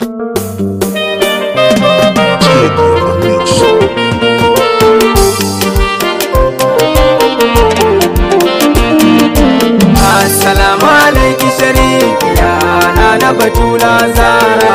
Assalamu alaikum sharif ya na batula zara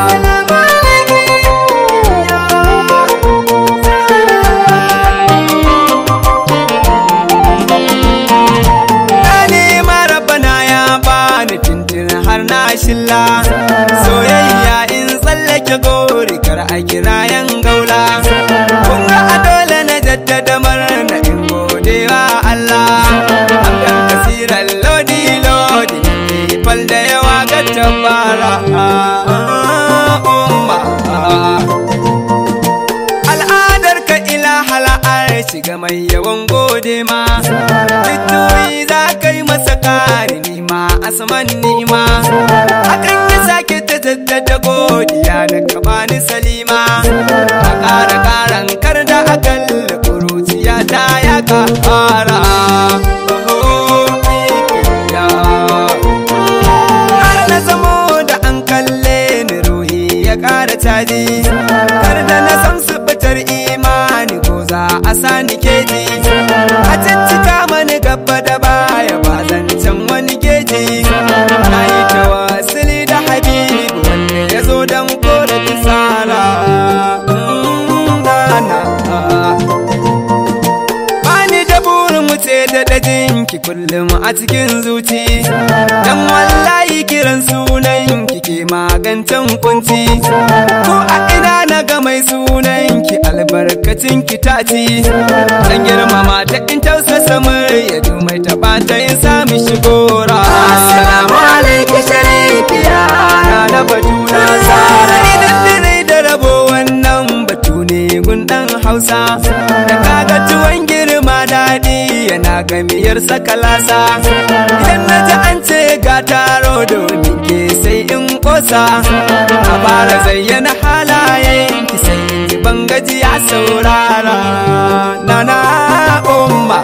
Gane marabana ya bani tintin har na shilla soyayya in tsallake gori kar a kira yan gaula kun ga a dole na jaddada murna in gode wa Allah akan kasiran lodi lodi fal da yawa ga tabara umma al'adar ka ila hala'ar shiga mai yawan gode ma fitoyi za ka yi masa kari nima asman nima akan yi sake ta jaddada godiya da ka bani salima a ƙara ƙaran kar da akalla kuruciya ta ya ƙara har na zamo da an kalle ni ruhi ya ƙara caji kar da na san subutar imani ko za a sani keji a ciccika mani gaba da baya ba zancen wani keji na yi tawassuli da habibu wanda ya zo don kore bisara Bani da burin wuce da dajinki kullum a cikin zuci Dan wallahi kiran sunan ki ke magantan kunci Ko a ina na ga mai sunan ki albarkacin ki ta ci Dan girmama ta in tausasa murya mai taɓa ta yin sami shigora Assalamu alaikum sharifiya na batuna sara Idan dire da rabo wannan batu ne gundan hausa Da kaga tuwon girma daɗi yana gamiyar sakalasa Idan na ji an ce ga taro domin ke sai in kosa A fara zayyana halayen ki sai in ji bangaji ya saurara Nana umma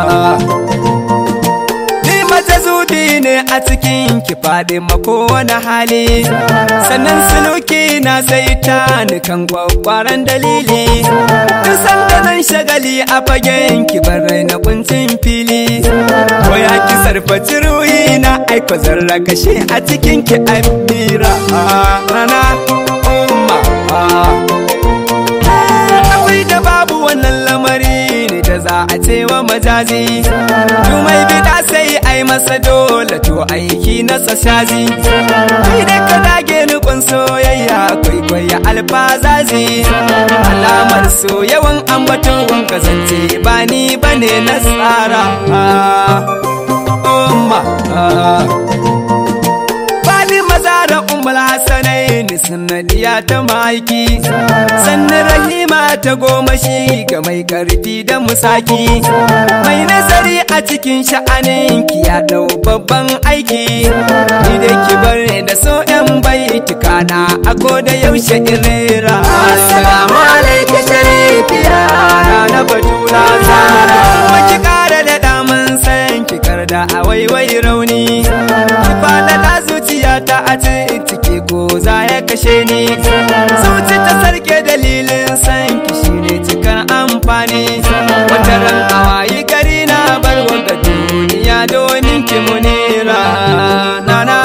Ni mace zudi ne a cikin ki faɗi mako wani hali sannan suluki na sai ta ni kan kwakwaran dalili duk sanda nan shagali a fagen ki bar na kuncin fili ko ya ki sarfaci ruhi na aiko zarra kashe a cikin ki amira rana umma akwai da babu wannan lamari ne da za a ce wa majazi mai bida sai ai masa dole to aiki na sashazi kai da ka dage ni kun soyayya kwaikwaya alfazazi alamar so yawan ambaton kasance ba ni bane na tsara umma Fadi maza da umar hasanai ni sanadiya ta maiki sannan rahima ta goma shi ga mai karfi da musaki mai nazari a cikin sha'anin ki ya dau babban aiki ni da ki bar da so yan baitika na ako da yaushe irera assalamu alaikum sharifiya na batula zara kuma ki kara da daman san ki karda a waiwai rauni ki fada zuciya ta a ciki ko za ya kashe ni zuci ta sarke dalilin san ki shine cikan amfani wata ran awayi gari na bar wanga duniya domin ki munira nana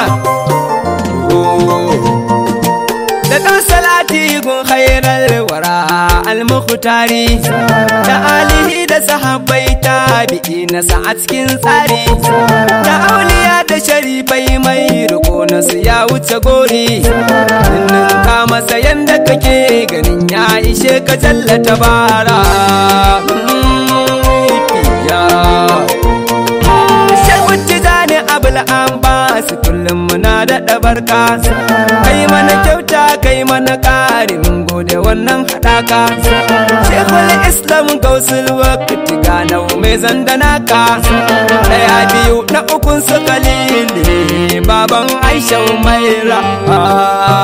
da ɗan salati gun khairar wara al-mukhtari da alihi da sahabbai tabi'i na sa a cikin tsari da auliya da sharifai mai riko na su ya wuce gori ninnin ka masa yanda kake ganin ya ishe ka jallata bara Tijani abul abbas kullum muna daɗa barka kai mana kyauta kai mana ƙari mun gode wannan haɗaka shekul islam gausul wakati ganau mai zandanaka ɗaya biyu na ukun su kalili baban aisha umaira